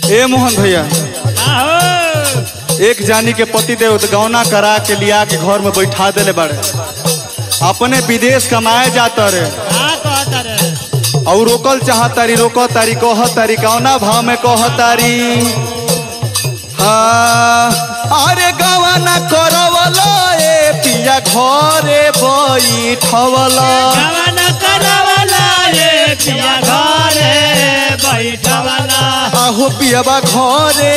ए मोहन भैया आहो एक जानी के पति देव गौना करा के लिया के घर में बैठा देले बाड़े अपने विदेश कमाए जाता रे का कहता रे और रोकल चाहतारी रोक तारी कह तारी कौना भाव में कह तारी हाँ अरे गवाना करवला ए पिया घरे बैठवला जवन करवला ये पिया घरे बैठवला आहो पियाबा घरे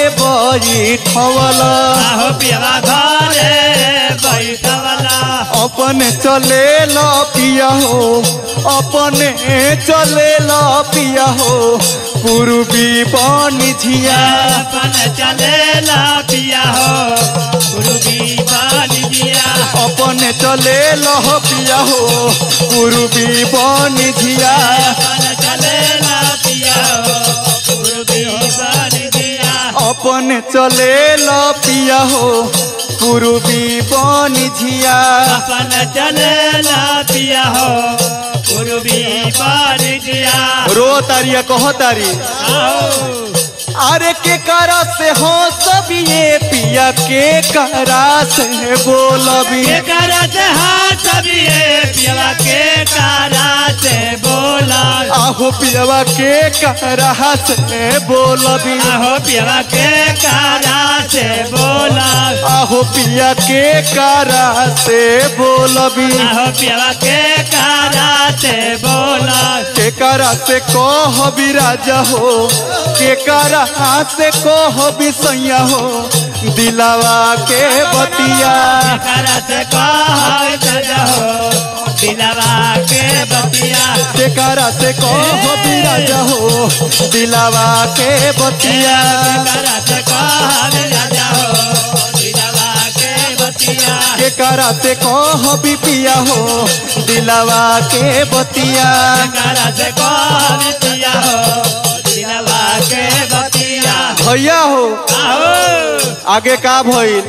बैठवला आहो पिया घरे बैठवला अपने चले ला पिया हो अपने चले ला पिया हो पूर्वी पानी झिया अपन चलेला पिया हो गुरुबी बाली दिया अपने चले ला पिया हो पूर्वी पानी झिया अपन चलेला पिया हो गुरुबी बाली दिया अपने चले ला पिया हो पूर्वी पानी झिया अपन चलेला पिया हो गुरुबी बाली दिया रो तारिया कह तारी आओ अरे के करा से हो सब ये पिया के करा से बोलबी के करत हाथ बिये पिया के कारा से बोला आहो पियावा के करा से बोलबी आहो पिया के कारा से बोला आहो पिया के करा से बोलबी आहो पिया के कारा से बोला के करा से कहबी राजा हो के करा से कहबी सैया हो दिलावा के बतिया करा से कह हो दिलवा के बतिया के करा से कहबी राजा हो दिलावा के बतिया करा से कह राजा हो दिलवा के बतिया के करा से कहबी पिया हो दिलावा के बतिया करा से कह पिया हो दिलवा के बतिया भैया हो आओ आगे का भइल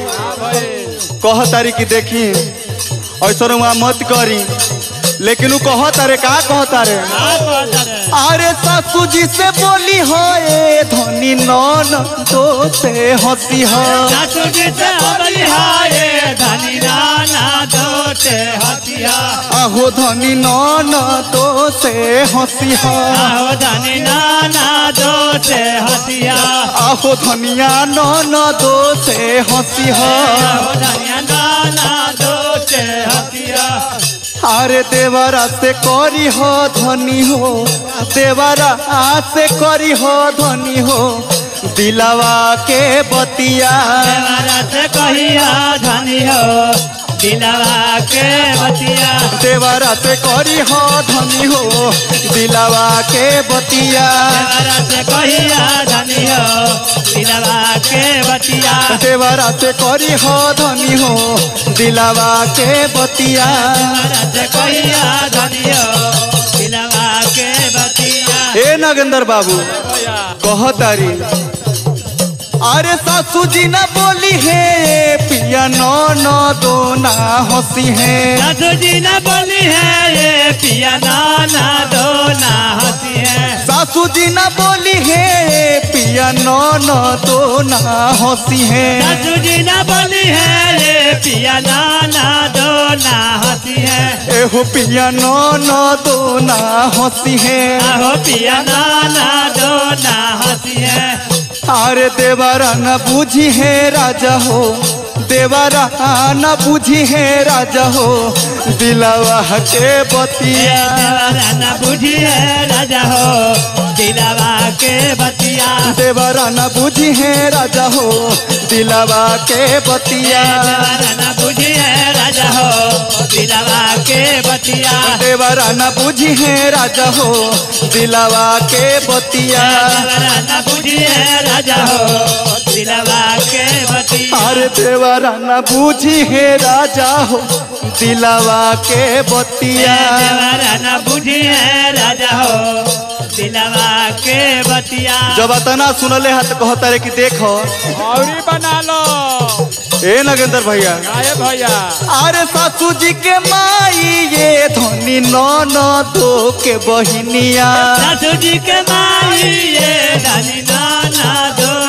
कह तारी की देखी ऐसा वहाँ मत करी लेकिन उ कह तारे का कह तारे अरे सासू जी से बोली हो ए धनी नन तो से हंसी हो सासू जी से बलिहाए धनी नाना दोटे हथिया आहो धनी नन तो से हंसी हो आहो धनी नाना दोटे हथिया आहो धनिया नन दो से हंसी हो आहो धनिया नाना दोटे हथिया अरे देवरा से करी हो धनी हो देवरा से करी हो धनी हो दिलावा के बतिया देवरा से कहिया धनी हो दिलवा के बतिया देवरा से करी हो धनी हो दिलावा के बतिया देवरा से कहिया धनी हो दिलवा के बतिया देवरा से करी हो धनी हो दिलावा के बतिया देवरा से कहिया धनी हो दिलवा के बतिया ए नागेंद्र बाबू कह तारी अरे सासू जी ना बोली है पिया नो नो दो ना हंसी है सासू जी न बोली है ये पिया नाना दो ना हंसी है सासू जी ना बोली है पिया नो नो दो ना हंसी है सासू जी न बोली है ये पिया नाना दो ना हंसी है एहो पिया नो नो दो ना हंसी है आहो पिया नाना दो ना हंसी है अरे देवारा न बूझी है राजा हो देवारा न बूझी है राजा हो दिलावा के बतिया देवरा न बुझी है राजा हो दिलावा के बतिया देवारा न बूझी है राजा हो दिलावा के बतिया देवरा न बुझी है राजा हो दिलावा के बतिया देवारा न बूझी है राजा हो दिलावा के बतिया देवरा न बुझी है राजा हो दिलावा के बतिया अरे देवारा न बूझी है राजा हो दिलावा के बतिया देवरा न बुझी है राजा हो दिलावा के बतिया जब अतना सुनले हा तो कहता रे कि देखो औरी बना लो ए नगेंद्र भैया आए भैया अरे सासू जी के माई ये धनी नन दो के बहिनिया सासू जी के माई ये धनी नाना दो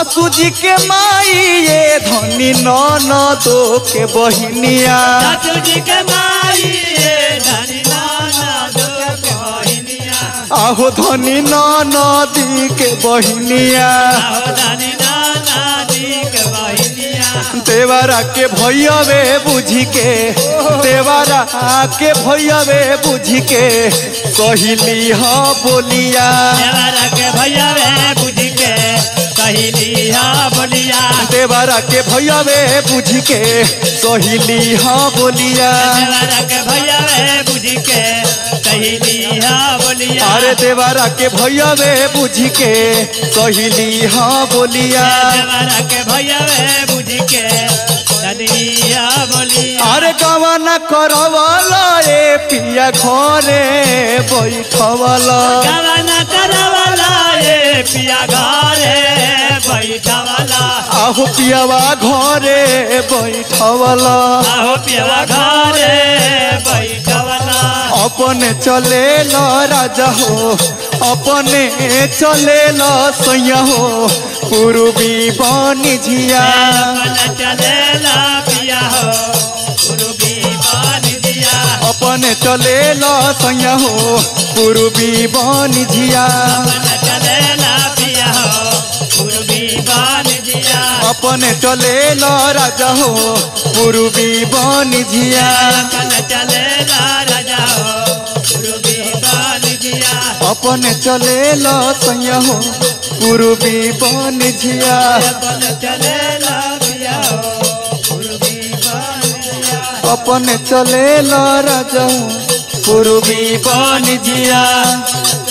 सासू जी के माई ये धनी ननदो के बहिनिया सासू जी के माई ये धनी नाना दो के बहिनिया आहो धनी ननदी के बहिनिया आओ धनी नाना दी के बहिनिया देवरा के भैयावे बुझी के देवरा के भैयावे बुझी के कहली ह बोलिया देवरा के भैया वे बुझ के कहली हा बोलिया देवरा के भैयावे बुझी के कहली ह बोलिया देवरा के भैया वे बुझ के कहली हा बोलिया अरे देवरा के भैयावे बुझी के कहली ह बोलिया देवरा के भैया वे बुझ के कहली हा बोलिया अरे गवाना करवाला ए पिया घरे बैठवाला गवाना करवाला ये पिया घरे बैठवाला आहो पियावा घरे बैठवाला आहो पिया घरे बैठवाला अपने चले ल राजा हो अपने चले ल सैया हो पूर्वी बनी झिया अपन चलेला पिया हो गुरु भी बान दिया अपने चले ल सैया हो पूर्वी बनी झिया अपन चलेला पिया हो गुरु भी बान दिया अपने चले ल राजा हो पूर्वी बनी झिया अपन चलेला राजा हो गुरु भी बान दिया अपने चले ल सैया हो पूर्वी बनी झिया अपन चलेला पिया हो गुरु भी बान दिया अपने चले ल राजा हो पूर्वी बनी झिया